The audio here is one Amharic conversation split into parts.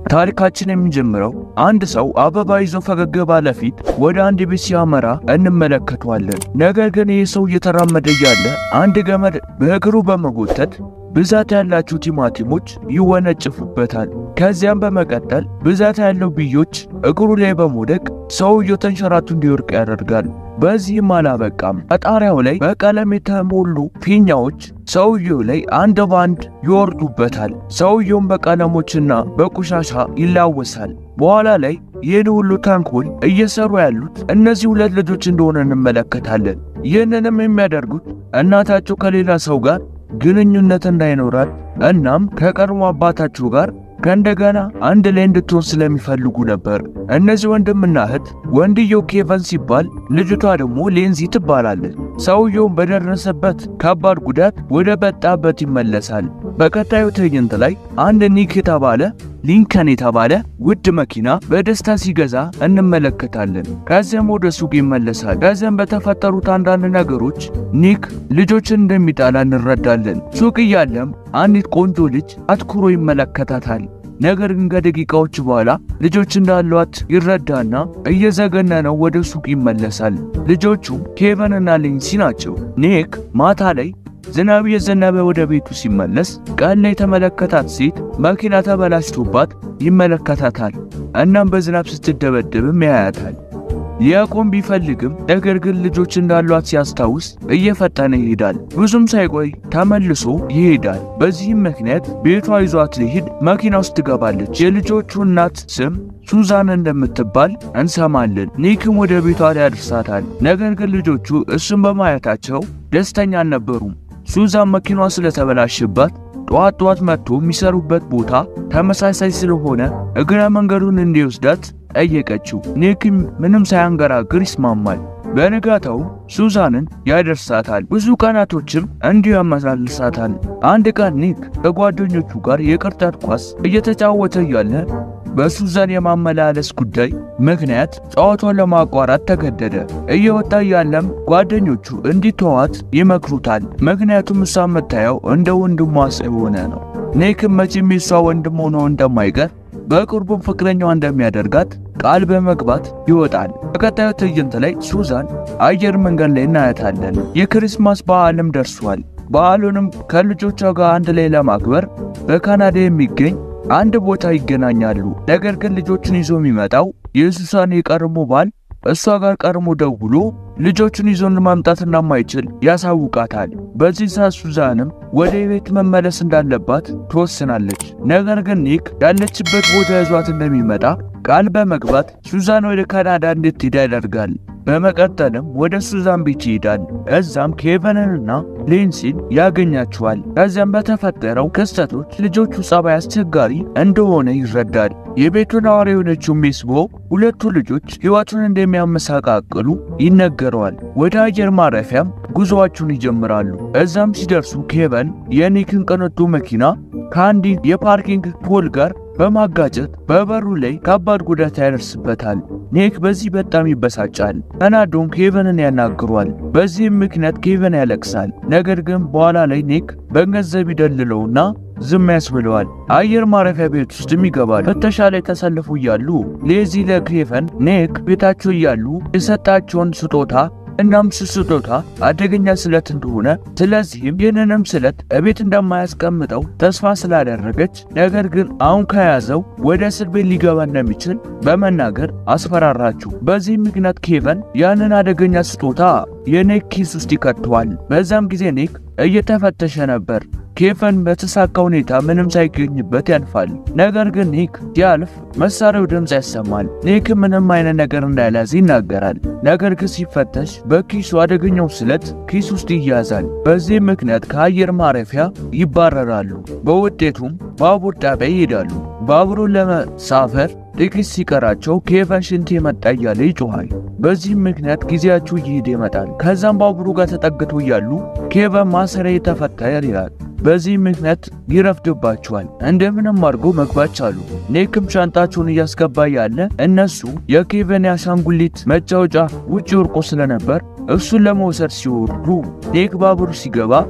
ታሪካችን የሚጀምረው አንድ ሰው አበባ ይዞ ፈገግ ባለ ፊት ወደ አንድ ቤት ሲያመራ እንመለከተዋለን። ነገር ግን ይህ ሰው እየተራመደ እያለ አንድ ገመድ በእግሩ በመጎተት ብዛት ያላቸው ቲማቲሞች ይወነጭፉበታል። ከዚያም በመቀጠል ብዛት ያለው ብዮች እግሩ ላይ በመውደቅ ሰውየው ተንሸራቱ እንዲወርቅ ያደርጋል። በዚህም አላበቃም። ከጣሪያው ላይ በቀለም የተሞሉ ፊኛዎች ሰውየው ላይ አንድ ባንድ ይወርዱበታል። ሰውየውም በቀለሞችና በቆሻሻ ይላወሳል። በኋላ ላይ ይህን ሁሉ ተንኮል እየሰሩ ያሉት እነዚህ ሁለት ልጆች እንደሆነ እንመለከታለን። ይህንንም የሚያደርጉት እናታቸው ከሌላ ሰው ጋር ግንኙነት እንዳይኖራት እናም ከቀድሞ አባታቸው ጋር ከእንደገና አንድ ላይ እንድትሆን ስለሚፈልጉ ነበር። እነዚህ ወንድምና እህት ወንድየው ኬቨን ሲባል ልጅቷ ደግሞ ሌንዚ ትባላለች። ሰውየውም በደረሰበት ከባድ ጉዳት ወደ መጣበት ይመለሳል። በቀጣዩ ትዕይንት ላይ አንድ ኒክ የተባለ ሊንከን የተባለ ውድ መኪና በደስታ ሲገዛ እንመለከታለን። ከዚያም ወደ ሱቅ ይመለሳል። ከዚያም በተፈጠሩት አንዳንድ ነገሮች ኒክ ልጆችን እንደሚጣላ እንረዳለን። ሱቅ እያለም አንዲት ቆንጆ ልጅ አትኩሮ ይመለከታታል። ነገር ግን ከደቂቃዎች በኋላ ልጆች እንዳሏት ይረዳና እየዘገነነው ወደ ሱቅ ይመለሳል። ልጆቹም ኬቨን እና ሌንሲ ናቸው። ኒክ ማታ ላይ ዝናብ የዘነበ ወደ ቤቱ ሲመለስ ቀን ላይ የተመለከታት ሴት መኪና ተበላሽቶባት ይመለከታታል። እናም በዝናብ ስትደበደብም ያያታል። ሊያቆም ቢፈልግም ነገር ግን ልጆች እንዳሏት ሲያስታውስ እየፈጠነ ይሄዳል። ብዙም ሳይቆይ ተመልሶ ይሄዳል። በዚህም ምክንያት ቤቷ ይዟት ሊሄድ መኪና ውስጥ ትገባለች። የልጆቹ እናት ስም ሱዛን እንደምትባል እንሰማለን። ኒክም ወደ ቤቷ ሊያደርሳታል። ነገር ግን ልጆቹ እሱን በማየታቸው ደስተኛ አልነበሩም። ሱዛን መኪናዋ ስለተበላሽባት ጠዋት ጠዋት መጥቶ የሚሰሩበት ቦታ ተመሳሳይ ስለሆነ እግረ መንገዱን እንዲወስዳት ጠየቀችው። ኒክም ምንም ሳያንገራግር ይስማማል። በንጋታው ሱዛንን ያደርሳታል። ብዙ ቀናቶችም እንዲሁ ያመላልሳታል። አንድ ቀን ኒክ ከጓደኞቹ ጋር የቅርጫት ኳስ እየተጫወተ እያለ በሱዛን የማመላለስ ጉዳይ ምክንያት ጨዋታውን ለማቋረጥ ተገደደ። እየወጣ እያለም ጓደኞቹ እንዲተዋት ይመክሩታል። ምክንያቱም እሷ የምታየው እንደ ወንድሟ ስለሆነ ነው። ኒክም መቼም የሷ ወንድም ሆኖ እንደማይቀር በቅርቡም ፍቅረኛዋ እንደሚያደርጋት ቃል በመግባት ይወጣል። በቀጣዩ ትዕይንት ላይ ሱዛን አየር መንገድ ላይ እናያታለን። የክሪስማስ በዓልም ደርሷል። በዓሉንም ከልጆቿ ጋር አንድ ላይ ለማክበር በካናዳ የሚገኝ አንድ ቦታ ይገናኛሉ። ነገር ግን ልጆቹን ይዞ የሚመጣው የሱዛን የቀድሞ ባል እሷ ጋር ቀድሞ ደውሎ ልጆቹን ይዞ ማምጣት እንደማይችል ያሳውቃታል። በዚህ ሰዓት ሱዛንም ወደ ቤት መመለስ እንዳለባት ትወስናለች። ነገር ግን ኒክ ያለችበት ቦታ ይዟት እንደሚመጣ ቃል በመግባት ሱዛን ወደ ካናዳ እንድትሄድ ያደርጋል። በመቀጠልም ወደ ሱዛን ቤት ይሄዳል። እዛም ኬቨንንና ሌንሲን ያገኛቸዋል። ከዚያም በተፈጠረው ክስተቶች ልጆቹ ጸባይ አስቸጋሪ እንደሆነ ይረዳል። የቤቱ ነዋሪ የሆነችው ሜስቦ ሁለቱ ልጆች ሕይወቱን እንደሚያመሳቃቅሉ ይነገረዋል። ወደ አየር ማረፊያም ጉዞአቸውን ይጀምራሉ። እዛም ሲደርሱ ኬቨን የኒክን ቅንጡ መኪና ከአንድ የፓርኪንግ ፖል ጋር በማጋጨት በበሩ ላይ ከባድ ጉዳት ያደርስበታል። ኒክ በዚህ በጣም ይበሳጫል። ተናዶም ኬቨንን ያናግሯል። በዚህም ምክንያት ኬቨን ያለቅሳል። ነገር ግን በኋላ ላይ ኒክ በገንዘብ ይደልለውና ዝም ያስብለዋል። አየር ማረፊያ ቤት ውስጥም ይገባል። ፍተሻ ላይ ተሰልፉ እያሉ ሌዚ ለኬቨን ኒክ ቤታቸው እያሉ የሰጣቸውን ስጦታ እናም ስጦታ አደገኛ ስለት እንደሆነ ስለዚህም ይህንንም ስለት እቤት እንደማያስቀምጠው ተስፋ ስላደረገች ነገር ግን አሁን ከያዘው ወደ እስር ቤት ሊገባ እንደሚችል በመናገር አስፈራራችሁ። በዚህም ምክንያት ኬቨን ያንን አደገኛ ስጦታ የኒክ ኪስ ውስጥ ይከተዋል። በዛም ጊዜ ኒክ እየተፈተሸ ነበር። ኬቨን በተሳካ ሁኔታ ምንም ሳይገኝበት ያልፋል። ነገር ግን ኒክ ሲያልፍ መሳሪያው ድምፅ ያሰማል። ኒክ ምንም አይነት ነገር እንዳልያዘ ይናገራል። ነገር ግን ሲፈተሽ በኪሱ አደገኛው ስለት ኪስ ውስጥ ይያዛል። በዚህ ምክንያት ከአየር ማረፊያ ይባረራሉ። በውጤቱም ባቡር ጣቢያ ይሄዳሉ። ባቡሩን ለመሳፈር ጥቂት ሲቀራቸው ኬቨን ሽንት የመጣ እያለ ይጮኋል። በዚህም ምክንያት ጊዜያቸው እየሄደ ይመጣል። ከዛም ባቡሩ ጋር ተጠግቶ እያሉ ኬቨን ማሰሪያ የተፈታ ይላል። በዚህ ምክንያት ይረፍድባቸዋል። እንደምንም አድርጎ መግባት ቻሉ። ኒክም ሻንጣቸውን እያስገባ ያለ እነሱ የኬቨን የአሻንጉሊት መጫወጫ ውጭ ወርቆ ስለነበር እሱን ለመውሰድ ሲወርዱ ኒክ ባቡሩ ሲገባ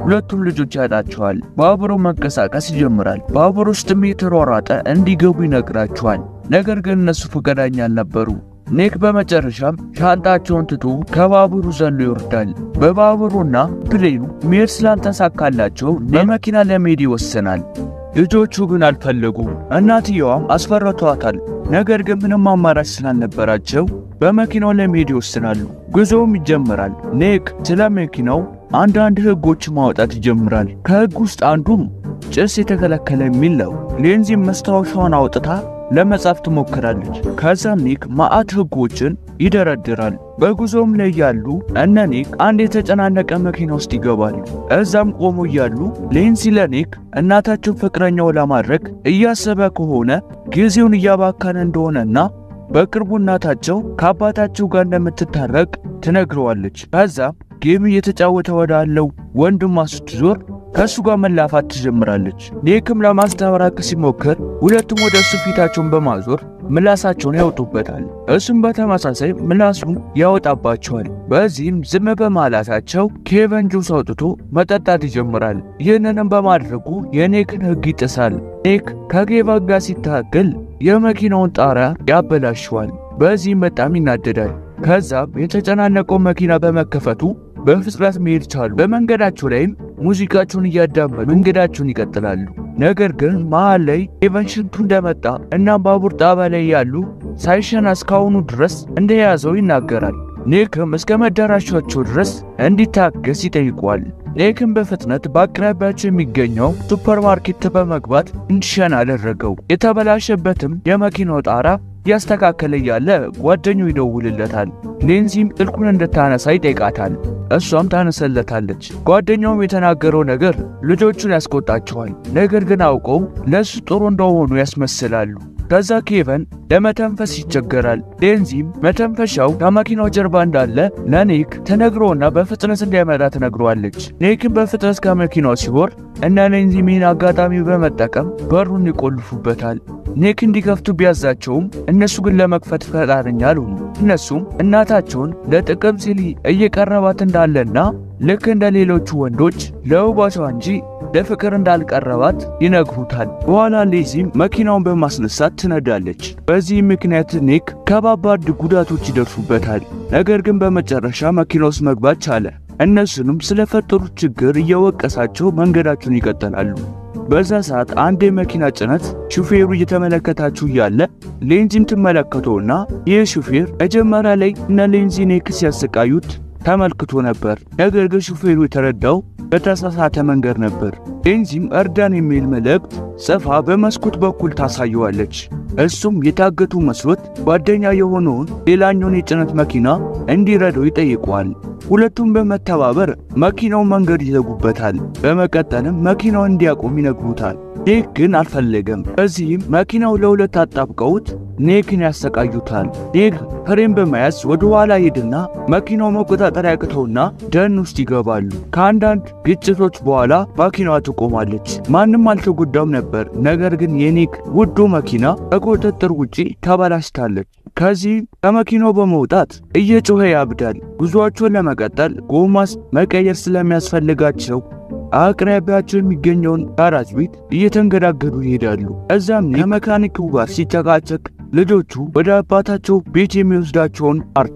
ሁለቱም ልጆች ያጣቸዋል። ባቡሩ መንቀሳቀስ ይጀምራል። ባቡር ውስጥም የተሯሯጠ እንዲገቡ ይነግራቸዋል። ነገር ግን እነሱ ፈቃደኛ አልነበሩ። ኒክ በመጨረሻም ሻንጣቸውን ትቶ ከባቡሩ ዘሎ ይወርዳል። በባቡሩና ፕሌኑ መሄድ ስላልተሳካላቸው በመኪና ለመሄድ ይወስናል። ልጆቹ ግን አልፈለጉም። እናትየዋም አስፈርቷታል። ነገር ግን ምንም አማራጭ ስላልነበራቸው በመኪናው ለመሄድ ይወስናሉ። ጉዞውም ይጀምራል። ኒክ ስለ መኪናው አንዳንድ ሕጎች ማውጣት ይጀምራል። ከሕግ ውስጥ አንዱም ጭስ የተከለከለ የሚል ነው። ሌንዚም መስታወሻዋን አውጥታ ለመጻፍ ትሞክራለች። ከዛም ኒክ ማአት ሕጎችን ይደረድራል። በጉዞም ላይ ያሉ እነ ኒክ አንድ የተጨናነቀ መኪና ውስጥ ይገባሉ። እዛም ቆሞ እያሉ ሌንዚ ለኒክ እናታቸው ፍቅረኛው ለማድረግ እያሰበ ከሆነ ጊዜውን እያባከነ እንደሆነና በቅርቡ እናታቸው ከአባታቸው ጋር እንደምትታረቅ ትነግረዋለች። ከዛም ጌም እየተጫወተ ወዳለው ወንድሟ ስትዞር ከእሱ ጋር መላፋት ትጀምራለች። ኒክም ለማስታረቅ ሲሞክር ሁለቱም ወደ እሱ ፊታቸውን በማዞር ምላሳቸውን ያወጡበታል። እሱም በተመሳሳይ ምላሱን ያወጣባቸዋል። በዚህም ዝም በማላታቸው ኬቨን ጁስ አውጥቶ መጠጣት ይጀምራል። ይህንንም በማድረጉ የኒክን ሕግ ይጥሳል። ኒክ ከኬቨን ጋር ሲታገል የመኪናውን ጣሪያ ያበላሸዋል። በዚህም በጣም ይናደዳል። ከዛም የተጨናነቀው መኪና በመከፈቱ በፍጥነት መሄድ ቻሉ። በመንገዳቸው ላይም ሙዚቃቸውን እያዳመጡ መንገዳቸውን ይቀጥላሉ። ነገር ግን መሃል ላይ ኬቨን ሽንቱ እንደመጣ እና ባቡር ጣቢያ ላይ ያሉ ሳይሸና እስካሁኑ ድረስ እንደያዘው ይናገራል። ኒክም እስከ መዳረሻቸው ድረስ እንዲታገስ ይጠይቋል። ኒክም በፍጥነት በአቅራቢያቸው የሚገኘው ሱፐርማርኬት በመግባት እንዲሸና አደረገው። የተበላሸበትም የመኪናው ጣራ እያስተካከለ እያለ ጓደኛው ይደውልለታል። ሌንዚም ስልኩን እንድታነሳ ይጠይቃታል። እሷም ታነሰለታለች። ጓደኛውም የተናገረው ነገር ልጆቹን ያስቆጣቸዋል። ነገር ግን አውቀው ለእሱ ጥሩ እንደሆኑ ያስመስላሉ። ከዛ ኬቨን ለመተንፈስ ይቸገራል። ሌንዚም መተንፈሻው ከመኪናው ጀርባ እንዳለ ለኒክ ተነግሮና በፍጥነት እንዲያመጣ ትነግሯለች። ኒክም በፍጥነት ከመኪናው ሲወርድ እና ሌንዚም ይህን አጋጣሚ በመጠቀም በሩን ይቆልፉበታል። ኒክ እንዲከፍቱ ቢያዛቸውም እነሱ ግን ለመክፈት ፈቃደኛ አልሆኑ። እነሱም እናታቸውን ለጥቅም ሲል እየቀረባት እንዳለና ልክ እንደ ሌሎቹ ወንዶች ለውበቷ እንጂ ለፍቅር እንዳልቀረባት ይነግሩታል። በኋላ ሌዚም መኪናውን በማስነሳት ትነዳለች። በዚህ ምክንያት ኒክ ከባባድ ጉዳቶች ይደርሱበታል። ነገር ግን በመጨረሻ መኪና ውስጥ መግባት ቻለ። እነሱንም ስለፈጠሩት ችግር እየወቀሳቸው መንገዳቸውን ይቀጥላሉ። በዛ ሰዓት አንድ የመኪና ጭነት ሹፌሩ እየተመለከታችሁ እያለ ሌንዚም ትመለከተውና ይህ ሹፌር መጀመሪያ ላይ እነ ሌንዚ ኒክ ሲያሰቃዩት ተመልክቶ ነበር። ነገር ግን ሹፌሩ የተረዳው በተሳሳተ መንገድ ነበር። ሌንዚም እርዳን የሚል መልእክት ጽፋ በመስኮት በኩል ታሳየዋለች። እሱም የታገቱ መስሎት ጓደኛ የሆነውን ሌላኛውን የጭነት መኪና እንዲረዳው ይጠይቀዋል። ሁለቱም በመተባበር መኪናው መንገድ ይዘጉበታል። በመቀጠልም መኪናውን እንዲያቆም ይነግሩታል። ኒክ ግን አልፈለገም። በዚህም መኪናው ለሁለት አጣብቀውት ኒክን ያሰቃዩታል። ኒክ ፍሬም በመያዝ ወደ ኋላ ሄድና መኪናው መቆጣጠር ያቅተውና ደን ውስጥ ይገባሉ። ከአንዳንድ ግጭቶች በኋላ መኪናዋ ትቆማለች። ማንም አልተጎዳም ነበር። ነገር ግን የኒክ ውዱ መኪና ከቁጥጥር ውጪ ተበላሽታለች። ከዚህ ከመኪናው በመውጣት እየጮኸ ያብዳል። ጉዞአቸውን ለመቀጠል ጎማስ መቀየር ስለሚያስፈልጋቸው አቅራቢያቸው የሚገኘውን ጋራጅ ቤት እየተንገዳገዱ ይሄዳሉ። እዛም ከመካኒኩ ጋር ሲጨቃጨቅ ልጆቹ ወደ አባታቸው ቤት የሚወስዳቸውን ካርታ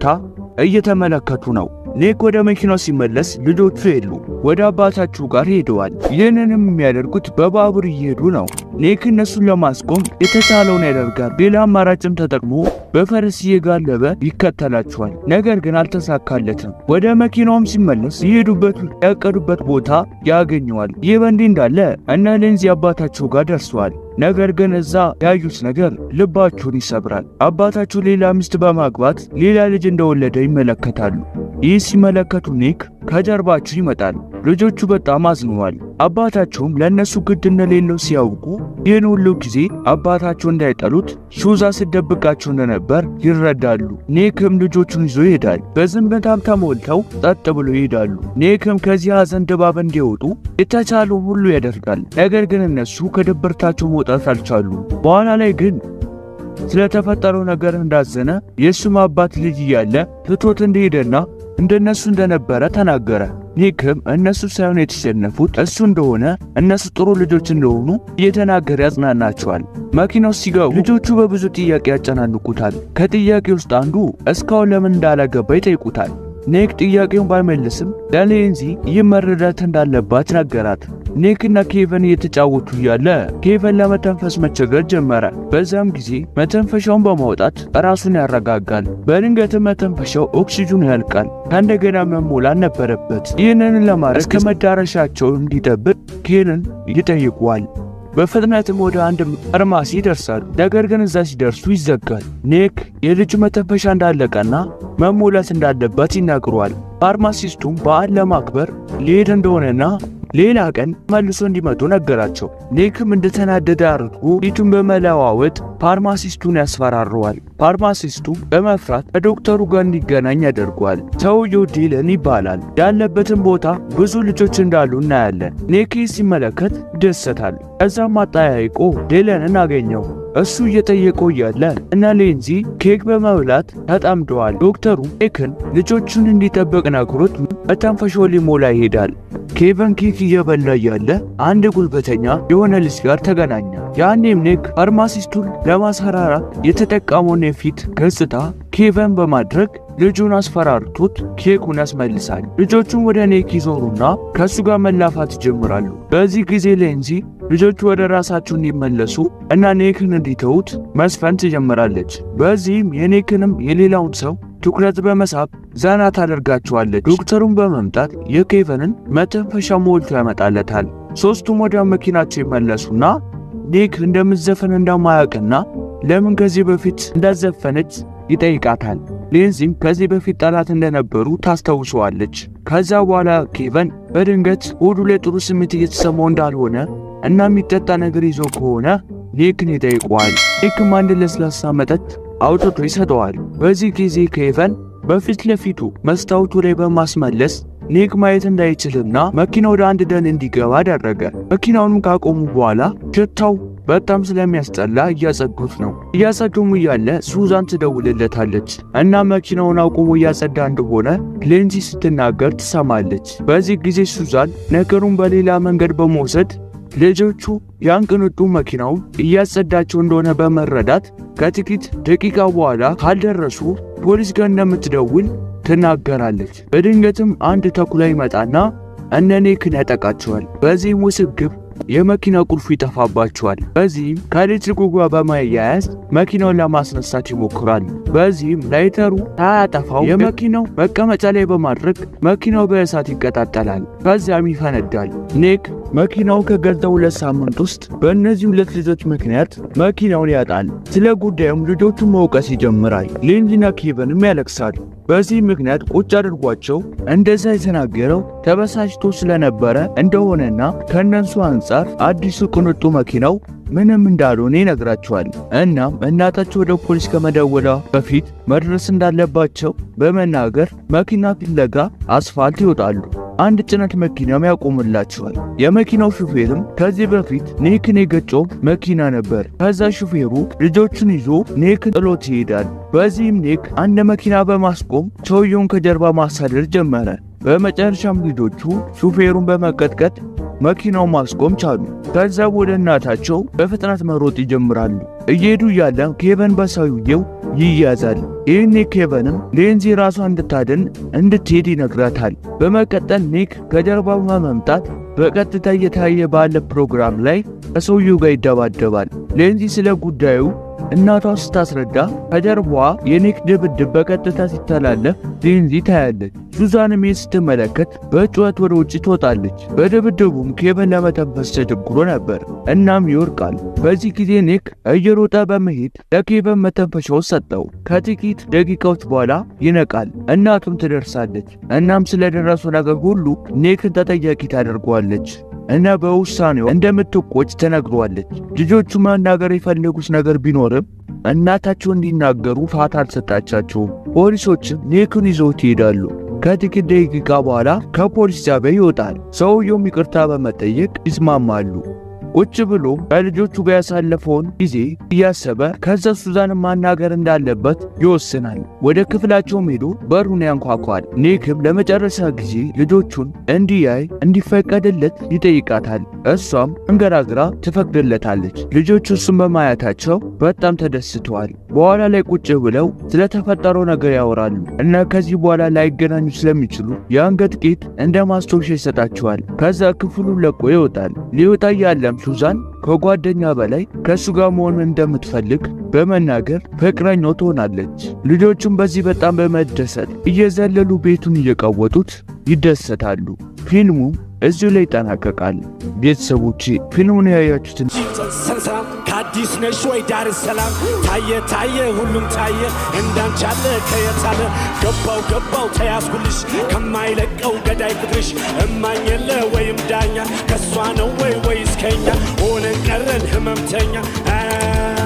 እየተመለከቱ ነው። ኒክ ወደ መኪናው ሲመለስ ልጆቹ የሉ፣ ወደ አባታቸው ጋር ሄደዋል። ይህንንም የሚያደርጉት በባቡር እየሄዱ ነው። ኒክ እነሱን ለማስቆም የተቻለውን ያደርጋል። ሌላ አማራጭም ተጠቅሞ በፈረስ እየጋለበ ይከተላቸዋል። ነገር ግን አልተሳካለትም። ወደ መኪናውም ሲመለስ የሄዱበት ያቀዱበት ቦታ ያገኘዋል። ይህ በእንዲህ እንዳለ እነ ሌንዚ አባታቸው ጋር ደርሰዋል። ነገር ግን እዛ ያዩት ነገር ልባቸውን ይሰብራል። አባታቸው ሌላ ሚስት በማግባት ሌላ ልጅ እንደወለደ ይመለከታሉ። ይህ ሲመለከቱ ኒክ ከጀርባቸው ይመጣል። ልጆቹ በጣም አዝነዋል። አባታቸውም ለእነሱ ግድ እንደሌለው ሲያውቁ ይህን ሁሉ ጊዜ አባታቸው እንዳይጠሉት ሹዛ ስደብቃቸው እንደነበር ይረዳሉ። ኒክም ልጆቹን ይዞ ይሄዳል። በዝምታም ተሞልተው ጸጥ ብሎ ይሄዳሉ። ኒክም ከዚህ ሐዘን ድባብ እንዲወጡ የተቻለው ሁሉ ያደርጋል። ነገር ግን እነሱ ከድብርታቸው መውጣት አልቻሉ። በኋላ ላይ ግን ስለተፈጠረው ነገር እንዳዘነ የእሱም አባት ልጅ እያለ ትቶት እንደሄደና እንደነሱ እንደነበረ ተናገረ። ኒክም እነሱ ሳይሆን የተሸነፉት እሱ እንደሆነ እነሱ ጥሩ ልጆች እንደሆኑ እየተናገረ ያጽናናቸዋል። መኪናው ሲገቡ ልጆቹ በብዙ ጥያቄ ያጨናንቁታል። ከጥያቄ ውስጥ አንዱ እስካሁን ለምን እንዳላገባ ይጠይቁታል። ኒክ ጥያቄውን ባይመልስም ለሌንዚ ይህ መረዳት እንዳለባት ነገራት። ኒክና ኬቨን እየተጫወቱ እያለ ኬቨን ለመተንፈስ መቸገር ጀመረ። በዛም ጊዜ መተንፈሻውን በማውጣት ራሱን ያረጋጋል። በድንገትም መተንፈሻው ኦክሲጅኑ ያልቃል። ከእንደገና መሞላት ነበረበት። ይህንን ለማድረግ እስከ መዳረሻቸው እንዲጠብቅ ኬንን ይጠይቋል። በፍጥነትም ወደ አንድ ፋርማሲ ይደርሳሉ። ነገር ግን እዛ ሲደርሱ ይዘጋል። ኒክ የልጁ መተንፈሻ እንዳለቀና መሞላት እንዳለበት ይናግረዋል። ፋርማሲስቱም በዓል ለማክበር ሊሄድ እንደሆነና ሌላ ቀን መልሶ እንዲመጡ ነገራቸው። ኒክም እንደተናደደ አድርጎ ፊቱን በመለዋወጥ ፋርማሲስቱን ያስፈራረዋል። ፋርማሲስቱም በመፍራት ከዶክተሩ ጋር እንዲገናኝ ያደርገዋል። ሰውየው ዲለን ይባላል። ያለበትን ቦታ ብዙ ልጆች እንዳሉ እናያለን። ኒክ ሲመለከት ይደሰታል። ከዛም አጠያይቆ ዲለንን አገኘው። እሱ እየጠየቀው እያለ እና ሌንዚ ኬክ በመብላት ተጣምደዋል። ዶክተሩ ኬክን ልጆቹን እንዲጠብቅ ነግሮት መተንፈሻው ሊሞላ ይሄዳል። ኬቨን ኬክ እየበላ እያለ አንድ ጉልበተኛ የሆነ ልጅ ጋር ተገናኘ። ያኔም ኒክ ፋርማሲስቱን ለማስፈራራት የተጠቀመውን የፊት ገጽታ ኬቨን በማድረግ ልጁን አስፈራርቶት ኬኩን ያስመልሳል። ልጆቹን ወደ ኒክ ይዞሩና ከእሱ ጋር መላፋት ይጀምራሉ። በዚህ ጊዜ ሌንዚ ልጆቹ ወደ ራሳቸው እንዲመለሱ እና ኒክን እንዲተዉት መስፈን ትጀምራለች። በዚህም የኒክንም የሌላውን ሰው ትኩረት በመሳብ ዘና ታደርጋቸዋለች። ዶክተሩን በመምጣት የኬቨንን መተንፈሻ ሞልቶ ያመጣለታል። ሶስቱም ወደ መኪናቸው ይመለሱና ኒክ እንደምትዘፈን እንደማያውቅና ለምን ከዚህ በፊት እንዳዘፈነች ይጠይቃታል። ሌንዚም ከዚህ በፊት ጠላት እንደነበሩ ታስታውሰዋለች። ከዛ በኋላ ኬቨን በድንገት ሆዱ ላይ ጥሩ ስሜት እየተሰማው እንዳልሆነ እና የሚጠጣ ነገር ይዞ ከሆነ ኒክን ይጠይቀዋል። ኒክም አንድ ለስላሳ መጠጥ አውጥቶ ይሰጠዋል። በዚህ ጊዜ ኬቨን በፊት ለፊቱ መስታወቱ ላይ በማስመለስ ኒክ ማየት እንዳይችልና መኪና ወደ አንድ ደን እንዲገባ አደረገ። መኪናውንም ካቆሙ በኋላ ሽታው በጣም ስለሚያስጠላ እያጸዱት ነው። እያጸዱም እያለ ሱዛን ትደውልለታለች እና መኪናውን አቁሞ እያጸዳ እንደሆነ ሌንዚ ስትናገር ትሰማለች። በዚህ ጊዜ ሱዛን ነገሩን በሌላ መንገድ በመውሰድ ልጆቹ ያን ቅንጡ መኪናውን እያጸዳቸው እንደሆነ በመረዳት ከጥቂት ደቂቃ በኋላ ካልደረሱ ፖሊስ ጋር እንደምትደውል ትናገራለች። በድንገትም አንድ ተኩላ ይመጣና እነ ኒክን ያጠቃቸዋል። በዚህም ውስብግብ የመኪና ቁልፉ ይጠፋባቸዋል። በዚህም ከኤሌክትሪኩ ጋር በማያያዝ መኪናውን ለማስነሳት ይሞክራሉ። በዚህም ላይተሩ ሳያጠፋው የመኪናው መቀመጫ ላይ በማድረግ መኪናው በእሳት ይቀጣጠላል። ከዚያም ይፈነዳል። ኒክ መኪናው ከገዛ ሁለት ሳምንት ውስጥ በእነዚህ ሁለት ልጆች ምክንያት መኪናውን ያጣል። ስለ ጉዳዩም ልጆቹን መውቀስ ይጀምራል። ሌንዚና ኬቨንም ያለቅሳሉ። በዚህ ምክንያት ቁጭ አድርጓቸው እንደዛ የተናገረው ተበሳጭቶ ስለነበረ እንደሆነና ከእነሱ አንጻር አዲሱ ቅንጡ መኪናው ምንም እንዳልሆነ ይነግራቸዋል። እናም እናታቸው ወደ ፖሊስ ከመደወሏ በፊት መድረስ እንዳለባቸው በመናገር መኪና ፍለጋ አስፋልት ይወጣሉ። አንድ ጭነት መኪናም ያቆምላቸዋል። የመኪናው ሹፌርም ከዚህ በፊት ኒክን የገጨው መኪና ነበር። ከዛ ሹፌሩ ልጆቹን ይዞ ኒክን ጥሎት ይሄዳል። በዚህም ኒክ አንድ መኪና በማስቆም ሰውየውን ከጀርባ ማሳደር ጀመረ። በመጨረሻም ልጆቹ ሹፌሩን በመቀጥቀጥ መኪናው ማስቆም ቻሉ። ከዛ ወደ እናታቸው በፍጥነት መሮጥ ይጀምራሉ። እየሄዱ እያለ ኬቨን በሰውየው ይያዛል። ይህኔ ኬቨንም ሌንዚ ራሷን እንድታድን እንድትሄድ ይነግራታል። በመቀጠል ኒክ ከጀርባ በመምጣት በቀጥታ እየታየ ባለ ፕሮግራም ላይ ከሰውየው ጋር ይደባደባል። ሌንዚ ስለ ጉዳዩ እናቷ ስታስረዳ ከጀርባዋ የኒክ ድብድብ በቀጥታ ሲተላለፍ ሌንዚ ታያለች። ሱዛንም ይህን ስትመለከት በጩኸት ወደ ውጭ ትወጣለች። በድብድቡም ኬቨን ለመተንፈስ ተቸግሮ ነበር፣ እናም ይወርቃል። በዚህ ጊዜ ኒክ እየሮጠ በመሄድ ለኬቨን መተንፈሻው ሰጠው። ከጥቂት ደቂቃዎች በኋላ ይነቃል። እናቱም ትደርሳለች። እናም ስለደረሰው ነገር ሁሉ ኒክን ተጠያቂ ታደርገዋለች እና በውሳኔው እንደምትቆጭ ተነግሯለች። ልጆቹ መናገር የፈለጉት ነገር ቢኖርም እናታቸው እንዲናገሩ ፋታ አልሰጣቻቸውም። ፖሊሶችም ኒክን ይዘውት ይሄዳሉ። ከጥቂት ደቂቃ በኋላ ከፖሊስ ጣቢያ ይወጣል። ሰውየውም ይቅርታ በመጠየቅ ይስማማሉ። ቁጭ ብሎ ከልጆቹ ጋር ያሳለፈውን ጊዜ እያሰበ ከዛ ሱዛንን ማናገር እንዳለበት ይወስናል። ወደ ክፍላቸውም ሄዶ በሩን ያንኳኳል። ኒክም ለመጨረሻ ጊዜ ልጆቹን እንዲያይ እንዲፈቀድለት ይጠይቃታል። እሷም እንገራግራ ትፈቅድለታለች። ልጆቹ እሱን በማየታቸው በጣም ተደስተዋል። በኋላ ላይ ቁጭ ብለው ስለተፈጠረው ነገር ያወራሉ እና ከዚህ በኋላ ላይገናኙ ስለሚችሉ የአንገት ጌጥ እንደ ማስታወሻ ይሰጣቸዋል። ከዛ ክፍሉን ለቆ ይወጣል። ሊወጣ ያለም ሱዛን ከጓደኛ በላይ ከእሱ ጋር መሆን እንደምትፈልግ በመናገር ፍቅረኛው ትሆናለች። ልጆቹም በዚህ በጣም በመደሰት እየዘለሉ ቤቱን እየቀወጡት ይደሰታሉ። ፊልሙ እዚሁ ላይ ይጠናቀቃል። ቤተሰቦቼ ፊልሙን ያያችሁትን ሰላም ከአዲስ ነሽ ወይ ዳር ሰላም ታየ ታየ ሁሉም ታየ እንዳንቻለ ከየታለ ገባው ገባው ተያዝኩልሽ ከማይለቀው ገዳይ ፍቅርሽ እማኝ የለ ወይም ዳኛ ከእሷ ነው ወይ ወይስ ከኛ ሆነን ቀረን ህመምተኛ